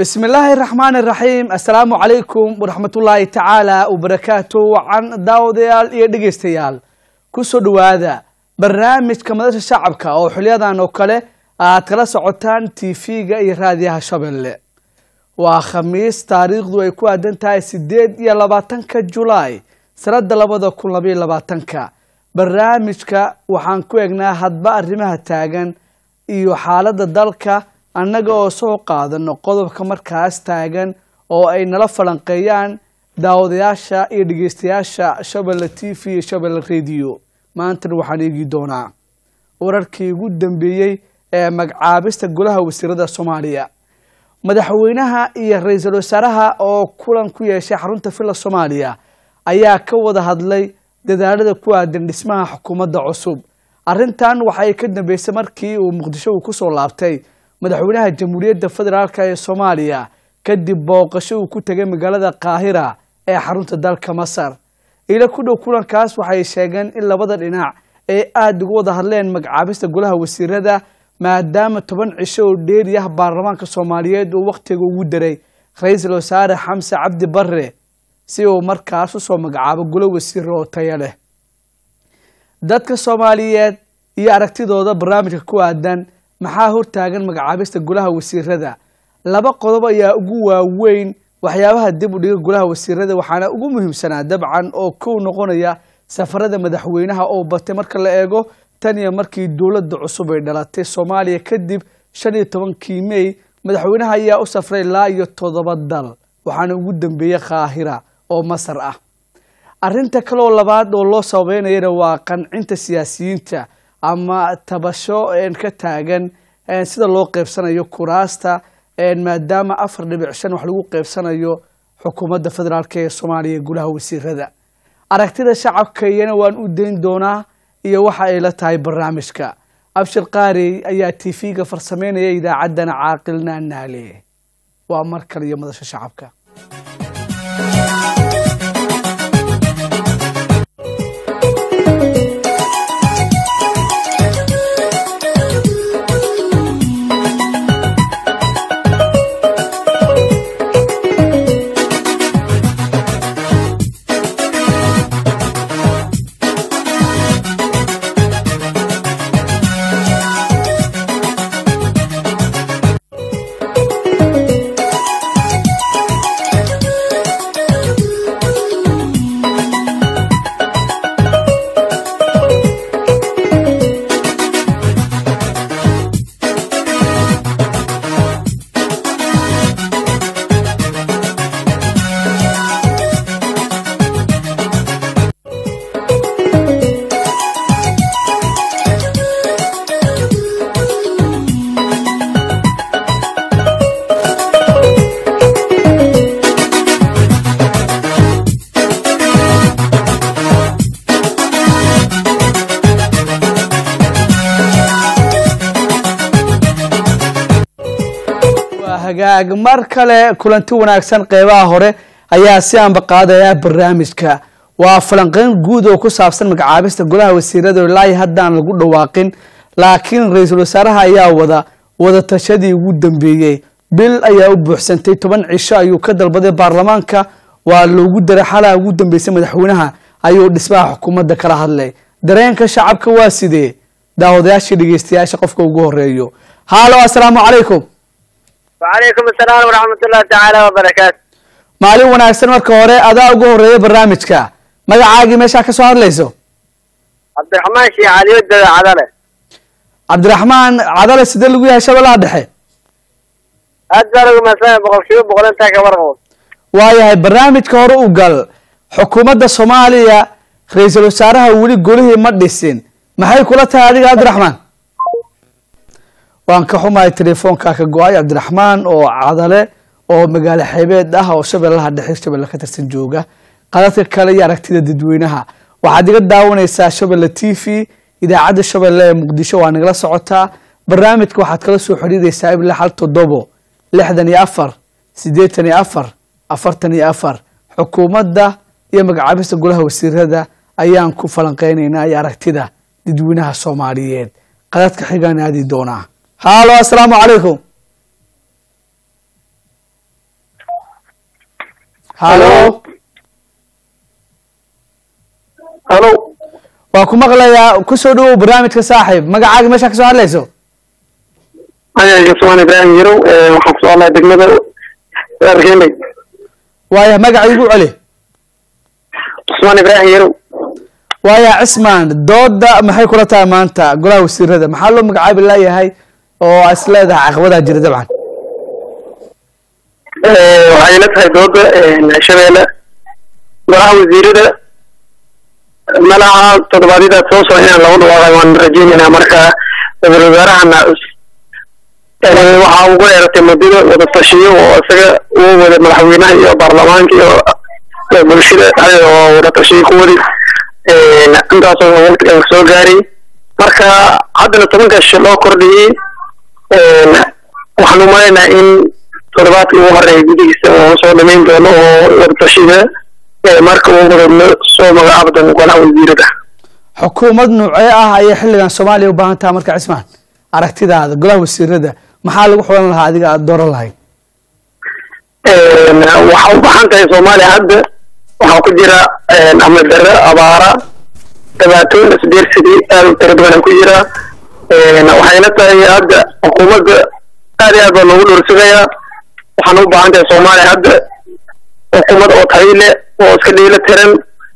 bismi illaahi raxmaan iraxiim assalaamu calaykum waraxmatullaahi tacaala wabarakaatu wacan daawadayaal iyo dhegeystayaal kusoo dhowaada barnaamijka madasha shacabka oo xiliyadan oo kale aad kala socotaan tv-ga iyo raadiyaha shabeelle waa khamiis taariikhdu ay ku aadan tahay sideed iyo labaatanka julaay sanada labada kun labaiyo labaatanka barnaamijka waxaan ku egnaa hadba arrimaha taagan iyo xaaladda dalka annaga oo soo qaadano qodobka markaas taagan oo ay nala falanqeeyaan daawadayaasha iyo dhegeystayaasha shabelle t v iyo shabelle radio maantana waxaan eegi doonaa wararkii ugu dambeeyey ee magacaabista golaha wasiirada soomaaliya madaxweynaha iyo ra-iisul wasaaraha oo kulan ku yeeshay xarunta villa soomaaliya ayaa ka wada hadlay dadaalada ku aadan dhismaha xukuumadda cusub arrintan waxay ka dambeysay markii uu muqdisho uu kusoo laabtay madaxweynaha jamhuuriyadda federaalk ee soomaaliya kadib booqasho uu ku tegay magaalada qaahira ee xarunta dalka masar ila ku dhow kulankaas waxay sheegeen in labada dhinac ay aada uga wada hadleen magacaabista golaha wasiirada maadaama toban cisho oo dheeri ah baarlamaanka soomaaliyeed uu wakhtiga ugu daray ra-iisul wasaare xamse cabdi barre si uu markaas usoo magacaabo golo wasiiro oo taya leh dadka soomaaliyeed iyo aragtidooda barnaamijka ku aadan maxaa hortaagan magacaabista golaha wasiirada laba qodob ayaa ugu waaweyn waxyaabaha dib u dhiga golaha wasiirada waxaana ugu muhiimsanaa dabcan oo kow noqonaya safarada madaxweynaha oo batay marka la eego tan iyo markii dowladda cusub ay dhalatay soomaaliya kadib shan iyo tobankii mey madaxweynaha ayaa u safray ilaa iyo toddoba dal waxaana ugu dambeeyey kaahira oo masar ah arrinta kaleoo labaad oo loo sababeynayana waa qancinta siyaasiyiinta ama tabasho ka taagan sida loo qeybsanayo kuraasta maadaama afar dhibic shan wax lagu qeybsanayo xukuumadda federaalk ee soomaaliya golaha wasiirada aragtida shacabka iyana waan u dayn doonaa iyo waxa ay la tahay barnaamijka abshir qaari ayaa t v-ga farsameynaya idaacaddana caaqilna naale waa mar kale iyo madasha shacabka hagaag mar kale kulanti wanaagsan qeybaha hore ayaa si aanba qaadaya barnaamijka waa falanqeyn guud oo ku saabsan magacaabista golaha wasiirada ilaahi haddaan lagu dhawaaqin laakiin ra-iisul wasaaraha ayaa wada wada tashadii ugu dambeeyey bil ayaa u buuxsantay toban cisho ayuu ka dalbaday baarlamaanka waa loogu daray xalaa ugu dambeysay madaxweynaha ayuu dhismaha xukuumadda kala hadlay dareenka shacabka waa sidee daawadayaashii dhegeystayaasha qofka ugu horeeyo haalo assalaamu calaykum wacalaykum asalaam waraxmatullahi tacaala wabarakaatu maalin wanaagsan marka hore adaa ugu horeeya barnaamijka magacaagii meeshaa ka soo hadlayso cabdiraxmaan sheekh caliyodada cadale cabdiraxmaan cadale sidee lagu yahay shabeellaha dhexe aad baa lagu maasanya boqol kiiba boqol intaa ka warqabo waayahay barnaamijka hore u gal xukuumadda soomaaliya ra-iisul wasaaraha weli golihii ma dhisin maxay kula tahay adiga cabdiraxmaan waan ka xumahay telefoonka ka go-ay cabdiraxmaan oo cadale oo magaalo xeebeed ah oo shabeellaha dhexe shabeelle ka tirsan jooga qadadka kale iyo aragtida dadweynaha waxaad iga daawanaysaa shabelle t v idaacadda shabeelle ee muqdisho waa nagala socotaa barnaamijka waxaad kala soo xidhiidaysaa ilaa hal toddobo lixdan iyo afar siddeetan iyo afar afartan iyo afar xukuumadda iyo magacaabista golaha wasiirada ayaan ku falanqeynaynaa iyo aragtida dadweynaha soomaaliyeed qadadka xigaan aadi doonaa haalo assalaamu calaykum halo halo waa ku maqlayaa kusoo dhawow barnaamijka saaxiib magacaaga meesha kasoo hadlayso aya cusmaan ibraahim yarow waxaan kusoo hadlaya degmada argenday waaya magaca igu celi cusmaan ibraahim yarow waaya cismaan dooda maxay kula tahay maanta golaha wasiirada maxaa loo magacaabi laayahay oo is leedahay caqabadaa jira dabcan waxay la tahay dooda shabeelle golaha wasiirada malaha toddobaadyadaad soo socda inaan lagu dhawaaqay waan rajeynaynaa marka ra-iisul wasaarahana waxaa ugu dheeratay muddada wada tashiyo oo isaga uu wada madaxweynaha iyo baarlamaanka iyo bulshada oo wada tashiyo ku wadi intaasoo waqtigan soo gaaray marka haddana tobanka shi loo kordhiyey waxaan umaleynaa in toddobaadkii ugu horeeya gudigiisa oo soo dhamayn doono oo wada tashiga marka uu wada soo magacaabi doono golaha wasiirada xukuumad noocee ah ayay xilligan soomaaliya u baahan tahay marka cismaan aragtidaada golaha wasiirada maxaa lagu xulan lahaa adiga aada dooran lahayd waxaa u baahan tahay soomaaliya hadda waxaa ku jira amni darre abaara dhibaatooyin isbiirsidii aad u tira badan ku jira waxayna tahay hadda xukuumadda aad iyo aad baa loogu dhowrsanayaa waxaana u baahan tahay soomaaliya hadda xukuumad oo tayo leh oo iska dhiilo tiran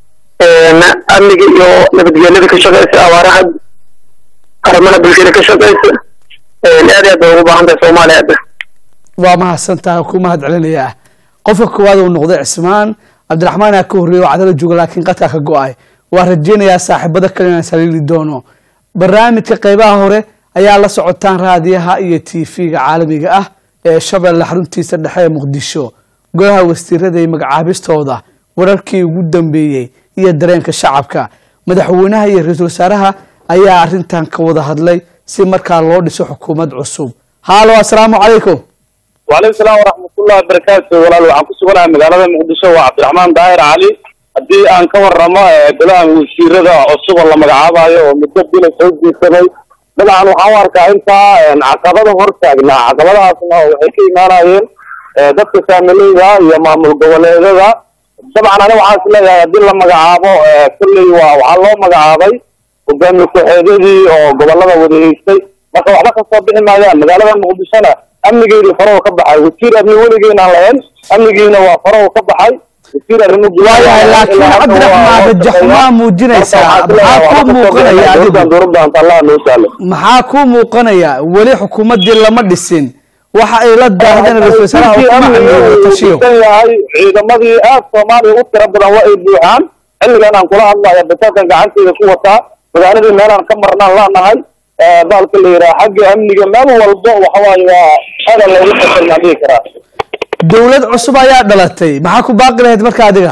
amniga iyo nabadgelyada ka shaqeysa abaaraha arrimaha bulshada ka shaqeysa aad iyo aad bay ugu baahan tahay soomaaliya hadda waa mahadsantaha ku mahad celinayaa qofka koowaad uu noqday cismaan cabdiraxmaan aa ka horreeyay oo cadala jooga laakiin qadkaa ka go-ay waa rajeynayaa saaxiibada kale inaan saliili doono barnaamijka qeybaha hore ayaa la socotaan raadiyaha iyo t v-ga caalamiga ah ee shabeelle xaruntiisa dhexe ee muqdisho golaha wasiirada iyo magacaabistooda wararkii ugu dambeeyey iyo dareenka shacabka madaxweynaha iyo ra-iisul wasaaraha ayaa arrintan ka wada hadlay si markaa loo dhiso xukuumad cusub haalo assalaamu calaykum وعليكم السلام ورحمة الله وبركاته ولا waxaan ku suganahay magaalada muqdisho waa cabdiraxmaan daahir cali haddii aan ka warramo golaha wasiirada cusub oo la magacaabayo oo muddo bila soo jiisaday dabcan waxaan u arkaa intaa caqabada hor taagnaa caqabadahaasna waxay ka imaanayeen dadka saamileyda iyo maamul goboleedada dabcan aniga waxaan is leeyahay haddii la magacaabo kulley waa waxaa loo magacaabay hogaamiye ku-xeedyadii oo gobolada wada haystay marka waxba kasoo bixi maayaan magaalada muqdishona amnigeedii farahu ka baxay wasiir amni weligeena aan lahayn amnigiina waa farahu ka baxay wasiir arrimo waayahay laakiin cabdiraxmaan rajaxumaa muujinaysaa maxaa kuu muuqanaya adigu dowladda allah noo sahlo maxaa kuu muuqanaya weli xukuumaddii lama dhisin waxa ay la daahdeen ra-isul wasaaraha uu ku macneeyo tashiyo yahay ciidamadii aad soomaaliya u tira badan waa ay buuxaan xilligan aan kula hadlaya batalkan gacanteeda ku wataa magaaladii meelaan ka marnaan laanahay baalka la yidhaha xagga amniga meel walbo waxa waaye waa hadal loogu fasalnaa dhihi karaa dowlad cusub ayaa dhalatay maxaa ku baaqi lahayd marka adiga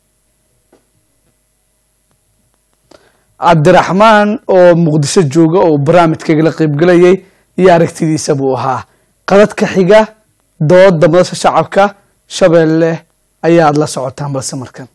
cabdiraxmaan oo muqdisho jooga oo barnaamijkayga la qaybgelayay iyo aragtidiisa buu ahaa qadadka xiga dooda madasha shacabka shabeelle ayaad la socotaan balse markan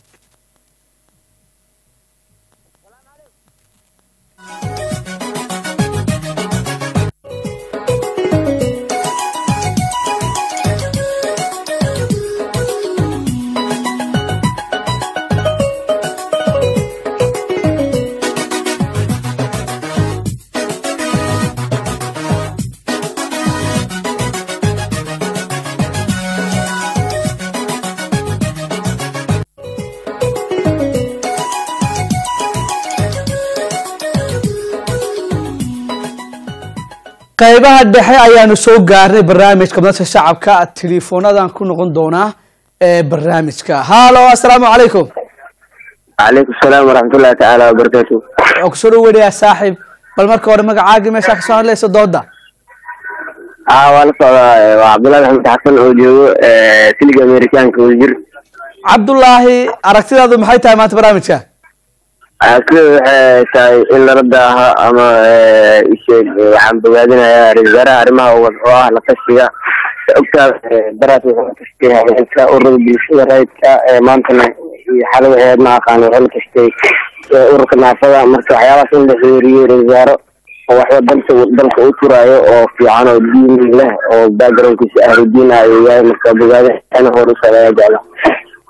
qaybaha dhexe ayaanu soo gaarnay barnaamijka madasha shacabka teleefoonadan ku noqon doonaa ee barnaamijka haalo assalaamu calaykum calaykum salaam waraxmatullahi tacaala wabarakaatu waa kusoo dhaweynayaa saaxiib bal marka hore magacaagii meeshaa kasoo hadlaysa dooda aa waa la socdaa waa cabdullahi maxamed xasan oo joogo siliga amerikaanka wasiir cabdullaahi aragtidaadu maxay tahay maanta barnaamijka sida waxay tahay in lala daaho ama isheeg waxaan bogaadinayaa ra-isul wasaaraha arrimaha wad oo ah la tashiga ogtaa daraas wuxuu la tashtay haweenka ururada bulshada rayidka maantana iyo xalay waxeed ma aqaan wuxuu la tashtay ururka naafada marka waxyaabahaas in la xiriiriyo ra-isul wasaaro oo waxba dalka dalka u turaayo oo fiican oo diin leh oo backgroundkiisa ahludiin ah ayuu yahay marka bogaadin hor u socdaya jecla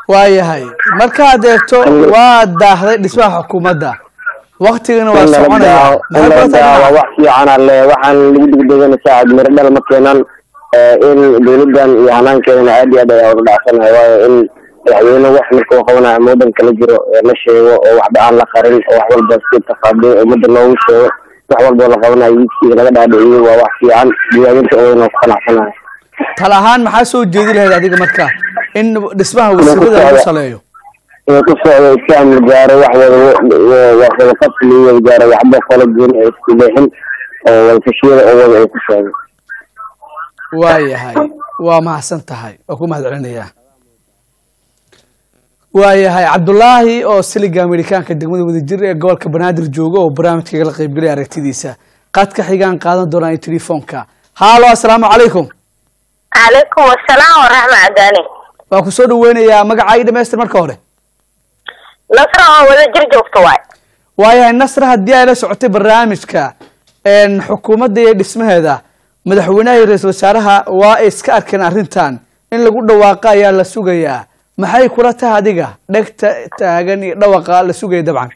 waayahay markaad eegto waa daahday dhismaha xukuumadda waktigana waa in lala soconaya daawo in maxay lala kula daawo tahay wax fiican alle waxaan lagu degdegana saacad miro dhal ma keenan Eh, in dowladdan iyo hanaankeedana aad iyo aad ayaa uga dhacsanahay waayo in madaxweyne wax marka uu qabanayo ama waddanka la jiro ee la sheego oo waxba aan la qarin oo wax walba si tafaadiin ummadda loogu sheego wax walba oo la qabanayo wiidkiisa laga dhaadhiciyo waa wax fiican diiwaangelinta odan oo ku qanacsanahay tal ahaan maxaa soo jeedi lahayd adiga marka in dhismaha wasiirada lagu socdo. saleeyo inuu ku socdo iskaam la gaaro wax wada wax wada fasli wada gaaro waxba qola gooni ay isku leexin oo wada fashiyada oo wada ay ku socdo waayahay waa mahadsan tahay waa ku mahad celinayaa waayahay cabdulaahi oo siliga amerikaanka degmada wadajir ee gobolka banaadir jooga oo barnaamijkaga la qaybgelaya aragtidiisa qadka xigaan qaadan doonaa iyo telefoonka haalo assalaamu calaykum calaykum asalaam waraxma cadaani waa ku soo dhaweynayaa magacaa ii dhamaystir marka hore nasra oo wada jir joogto waay waayahay nasra haddii ay la socotay barnaamijka een, xukuumadda iyo dhismaheeda madaxweynaha iyo ra-iisul wasaaraha waa ay iska arkeen arrintan in lagu dhawaaqa ayaa la sugayaa maxay kula tahay adiga dhegta taagan iyo dhawaqa la sugaya dabcan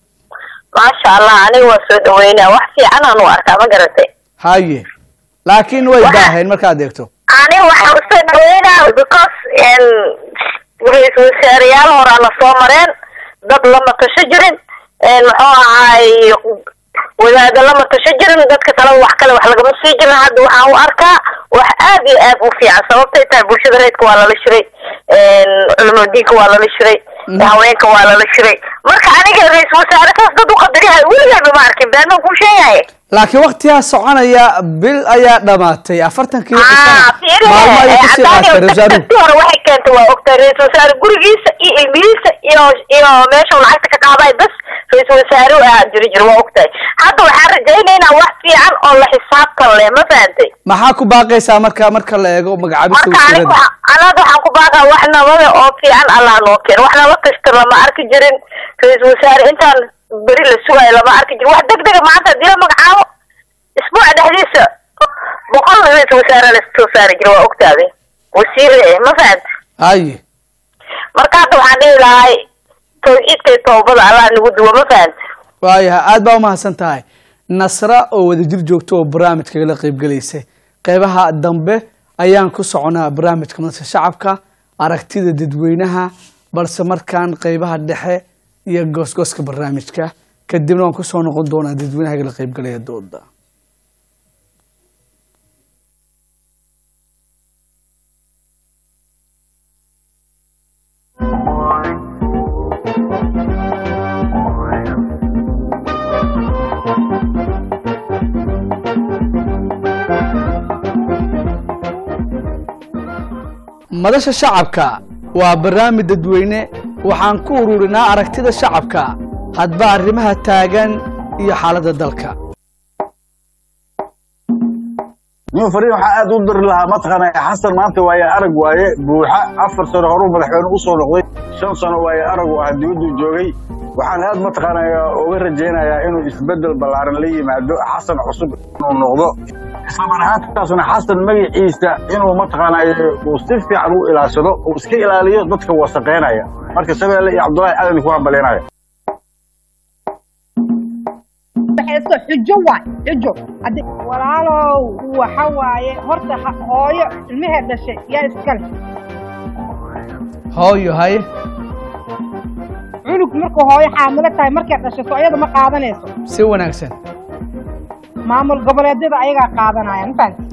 maasha allah aniga waa soo dhaweynaa wax fiican aan u arkaa ma garatay haye laakiin way Waxa- daaheen markaad eegto aniga waxaan usoo dhaweynaa because n ra-iisul wasaareyaal horaa la soo mareen dad lama tasho jirin n muxuu ahaay wadaado lama tasho jirin dadka kale wax kale wax lagama sii jirin hadda waxaan u arkaa wax aad iyo aad u fiican sababtay tahay bulshada reedka waa lala shiray culamo diinka waa lala shiray haweenka waa lala shiray marka aniga ra-iisul wasaare saas dad u qadariyahay weligeeba ma arkin beenan kuu sheegahay laakiin waktigaa soconaya bil ayaa dhamaatay afartankii Ah, fiiri, maalmo ayay eh, kusii Cadaani, qaatay ra-isul wasaaruhu dadkii hore waxay keentay waa ogtahay ra-iisul wasaare gurigiisa iyo ilmihiisa iyo iyo meesha uu lacagta ka qaaday bas ra-iisul wasaare u ahaa jiri jir waa ogtahay hadda waxaan rajaynaynaa wax fiican oo la xisaabtan leh ma fahantay maxaa ku baaqaysaa marka marka la eego magacaabista marka aniga wasiirada waxa- anaga waxaan ku baaqaa wax nabada oo fiican allah noo keen wax nala tashta lama arki jirin ra-iisul wasaare intaan beri la sugayo lama arki jirin wax degdega maanta haddii la magacaabo isbuuca dhexdiisa boqol ra-iisul wasaare la soo saari jira waa ogtaaday wasiir eh ma fahanta haye marka hadda waxaan dhihi lahay tawxiidka iyo tawbada allah nagu duwo ma fahanta waayahay aad baa umahadsan tahay nasra oo wadajir joogto oo barnaamijkaga la qaybgelaysay qeybaha dambe ayaan ku soconaa barnaamijka madasha shacabka aragtida dadweynaha balse markaan qeybaha dhexe iyo goosgooska barnaamijka kadibna waan kusoo noqon doonaa dadweynahaga la qaybgelaya dooda madasha shacabka waa barnaamij dadweyne waxaan ku ururinaa aragtida shacabka hadba arrimaha taagan iyo xaaladda dalka nin fariin waxaa aad u diri lahaa mataqaana xasan maanta waaye arag waaye buuxa afar sano horuu madaxweyne u soo noqday shan sano waaye aragu ah dibaduu joogay waxaan aad mataqaana uga rajaynayaa inuu isbedel ballaaran la yimaado xasan cusub inuu noqdo islamar ahaantaasna xasan magaciisa inuu mataqaana uu si fiican u ilaashado uu iska ilaaliyo dadka wasaqeynaya marka shabeelle iyo cabdullaahi aadan ku hambaleenaya waxayso xujo waay xujo Haddi- walaalow waxa waaye horta ha- hooyo ilmaheed dhashay yaa iskale hooyo haye cunug markuu hooyo xaamilo tahay markay dhashay soo iyada ma qaadanayso si wanaagsan maamul goboleedyada ayagaa qaadanaya ma fahanti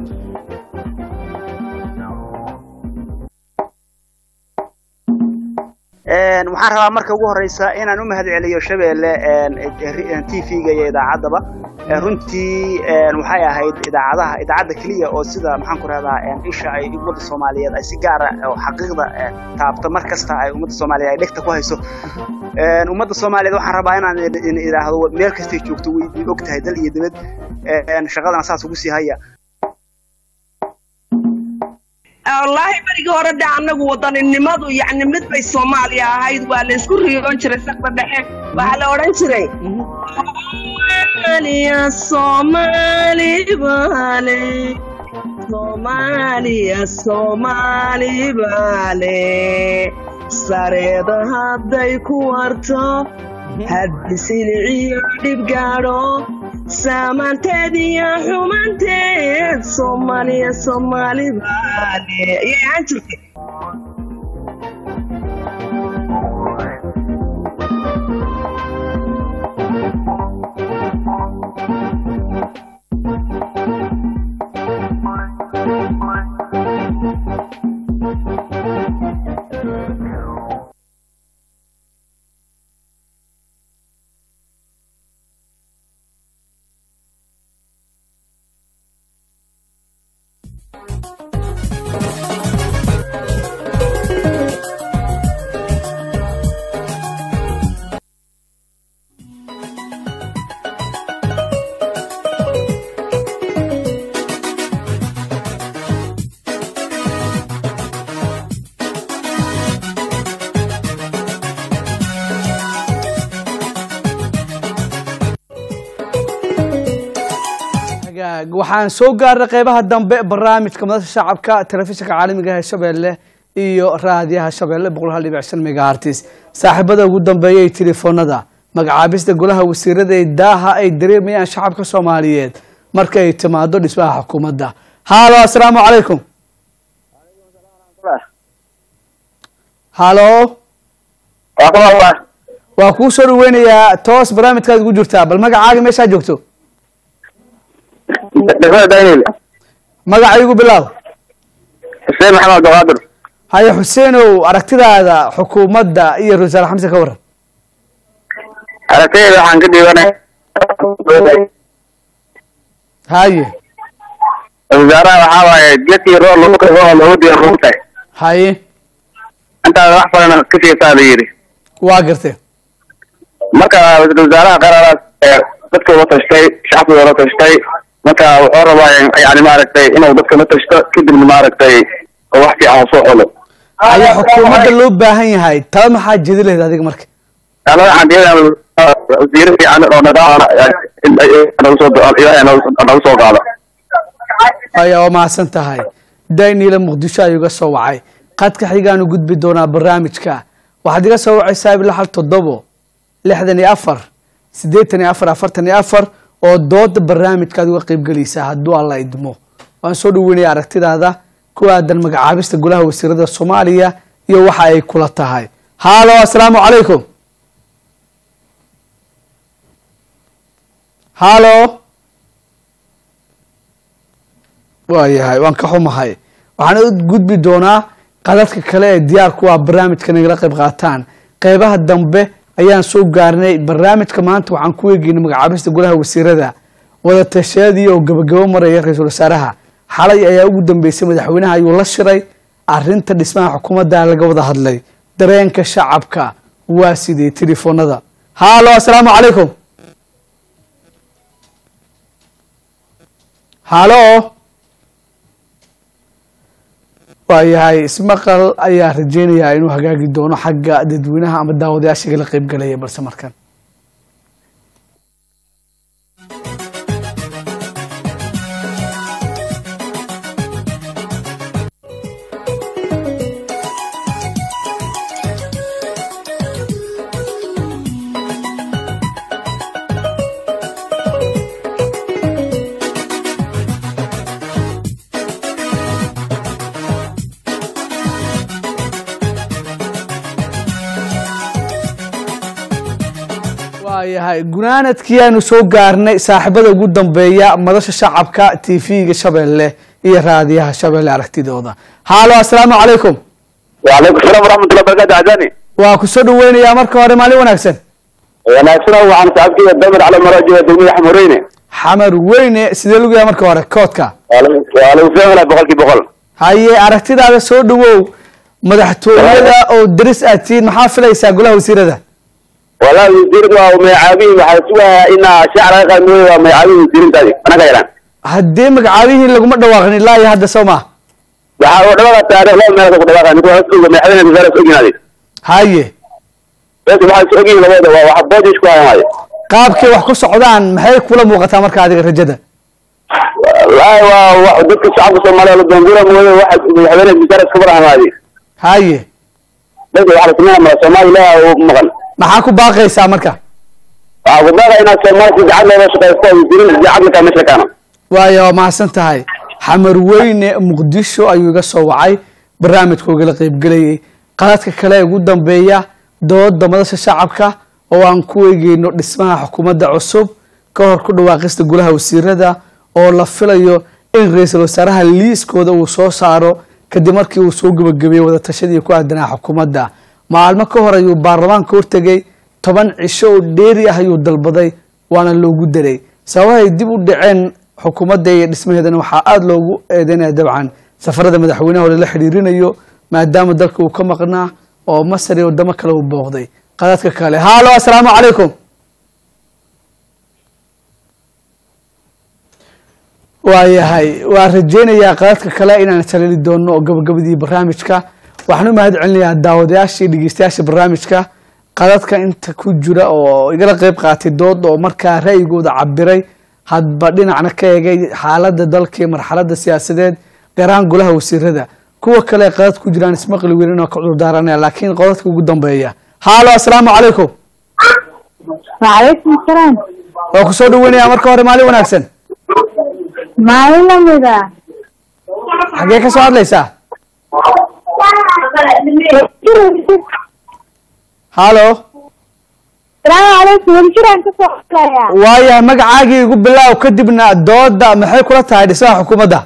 Een, waxaan rabaa marka ugu horeysa inaan u mahadceliyo shabeelle t v-ga iyo idaacaddaba Een, runtii een, waxay ahayd idaacadaha idaacadda keliya oo sida maxaan ku rahdaa een, isha ay ummadda soomaaliyeed ay si gaara oo xaqiiqda een, taabta mar kasta ay ummadda soomaaliyeed ay dhegta ku hayso Een, ummadda soomaaliyeed waxaan rabaa inaan idin- idin idhaahdo meel kastay joogto way way og tahay dal iyo dibad Een, shaqadana saas ugu sii haya wallaahi berigii hore de annagu wadaninimadu yacni mid bay soomaaliya ahayd waa la isku riyoon jiray saqda dhexe waxaa la odhan jiray soomaaliya soomaali baale soomaaliya soomaali baale sareeda hadday ku warto haddi siliciyo dhib gaadho saamaanteed iyo xumanteed soomaaliya soomaali baale ayay ahaan jirtay hagaag waxaan soo gaarnay qeybaha dambe barnaamijka madasha shacabka telefishinka caalamiga ee shabeelle iyo raadiyaha shabeelle boqol hal dhibic shan megahartis saaxiibada ugu dambeeya ee telefoonada magacaabista golaha wasiirada ee daaha ay dareemayaan shacabka soomaaliyeed marka ay timaado dhismaha xukuumadda haalo asalaamu calaykum halo waa kuu soo dhaweynayaa toos barnaamijkaad ugu jirtaa bal magacaaga meeshaa joogto degmada daynil magaca igu bilaab xuseen maxamed abdulqaadir haye xuseenow aragtidaada xukuumadda iyo ra-iisul wasaare xamse ka waran aragtayda waxaan ka dhiibanay haye wasaaraha waxaa waaye geedkii roo lagu kabo oo loogu diyaar lagu tahay haye intaada wax falana ka siisaa la yidhi waa gartay marka ra-iisul wasaaraha qararaas ee dadka uga tashtay shacabka uga tashtay marka wuxuu rabaa yani maaragtay inuu dadka la tashto kadibna maaragtay oo wax fiican uu soo xulo haye xukuumadda loo baahan yahay tala maxaa jeedi lahayd adiga marka ana waxaan diyadaa wasiiro fiican oo nadaama nagu soo ilaahay nagu soo qaado aya waa mahadsan tahay daniela muqdisho ayuu iga soo wacay qadka xigaanu gudbi doonaa barnaamijka waxaad iga soo wacaysaa ilaa hal toddobo lixdan iyo afar siddeetan iyo afar afartan iyo afar oo dooda barnaamijkaad uga qaybgelaysaa hadduu alla idmo waan soo dhaweynaya aragtidaada ku aadan magacaabista golaha wasiirada soomaaliya iyo waxa ay kula tahay haalo asalaamu calaykum haalo waayahay waan ka xumahay waxaan u gudbi doonaa qadadka kale ee diyaar ku ah barnaamijka nagala qayb qaataan qeybaha dambe ayaan soo gaarnay barnaamijka maanta waxaan ku eegeynay magacaabista golaha wasiirada wada tasheedii oo gabagabo maraya ra-iisul wasaaraha xalay ayaa ugu dambeysay madaxweynaha ayuu la shiray arinta dhismaha xukuumadda laga wada hadlay dareenka shacabka waa sidee telefoonada haalo asalaamu calaykum halo waayahay ismaqal ayaa rajeynayaa inuu hagaagi doono xagga dadweynaha ama daawadayaashiga la qeybgalaya balse markan waayahay gunaanadkii aanu soo gaarnay saaxiibada ugu dambeeya madasha shacabka t v-ga shabeelle iyo raadiyaha shabeelle aragtidooda haalo asalaamu calaykum wacalaykum salaam waraxmatullahi barakatu cadani waa ku soo dhaweynayaa marka hore maalin wanaagsan wanaagsan waxaan saxabkiiga damir cali maraajiga degmada xamureyne xamar weyne sidee lagu yahay marka hore koodka waa lagu fahmala boqolkii boqol haye aragtidaada soo dhawow madaxtooyada oo daris aad tihiin maxaa filaysaa golaha wasiirada wallahi wasiirad waa magacaabihi waxaa sugayaa inaa shacab laga qaad mooye waa magacaabihi wasiirintaadi anaga yalaan haddii magacaabihiin laguma dhawaaqin ilaa iyo hadda soo ma waxaa u dhawaqa taariikh laba meelood ku dhawaqa ninka waa suga madaxweyne wasaare oginaadi haye bes waxaa is ogyihin labada waa waxa boodish ku hayan waaye qaabkay wax ku socdaan maxay kula muuqataa marka adiga rajada wallahi waa wa- dadka shacabka soomaaliya la doonguura mooye waxa madaxweyne wasaare iska barahan waaye haye dadka waxa la sameynaya mala soomaali ilaah u maqan maxaa ku baaqaysaa marka waxaa ku baaqaya inaad soomaalka gacad looga shaqaysto ay jirin gacad lakaa meesha kaana waayo waa mahadsan tahay xamar weyne muqdisho ayuu iga soo wacay barnaamijka ugala qeybgelayay qaladka kale ee ugu dambeeya dooda madasha shacabka oo aan ku eegeyno dhismaha xukuumadda cusub ka hor ku dhawaaqista golaha wasiirada oo la filayo in ra-iisul wasaaraha liiskooda uu soo saaro kadib markii uu soo gebagabeeyey wadatashadii ku aadanaa xukuumadda maalmo ka hor ayuu baarlamaanka hortegay toban cisho oo dheeri ah ayuu dalbaday waana loogu daray sababahay dib u dhaceen xukuumadda iyo dhismaheedana waxaa aada loogu eedeynaya dabcan safarada madaxweynaha oo lala xidhiirinayo maadaama dalka uu ka maqnaa oo masar iyo wadamo kale uu booqday qadadka kale haalo assalaamu calaykum waayahay waan rajeynayaa qadadka kale inaan saliili doono oo gabagabadii barnaamijka waxaan u mahad celinayaa daawadayaasha iyo dhegeystayaasha barnaamijka qadadka inta ku jira oo igala qeyb qaatay dood oo markaa ra'yigooda cabiray hadba dhinacna ka eegay xaaladda dalka iyo marxaladda siyaasadeed gaar ahaan golaha wasiirada kuwa kale ee qadad ku jiraan ismaqli weyn oo ka cudur daaranaya laakiin qodadka ugu dambeeya haalo assalaamu calaykum وعليكم السلام waa ku soo dhaweynayaa marka hore maalin wanaagsan maalin lamida xaggee ka soo hadlaysaa haalo salaamu calaykum waljiraan ka soo hadlaya waayahay magacaagii igu bilaaw kadibna dooda maxay kula tahay dhismaha xukuumadda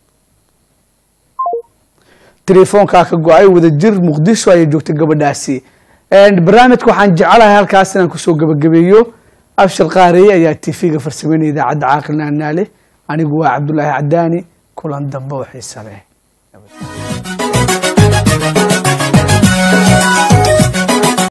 telefoonkaa ka go-ay wadajir muqdisho ayay joogtay gabadhaasi barnaamijka waxaan jecelahay halkaas inaan kusoo gabagabeeyo abshir qaareye ayaa tv-ga farsameynaya idaacadda caaqilna naale anigu waa cabdulaahi cadaani kulan dambe oo xiisa leh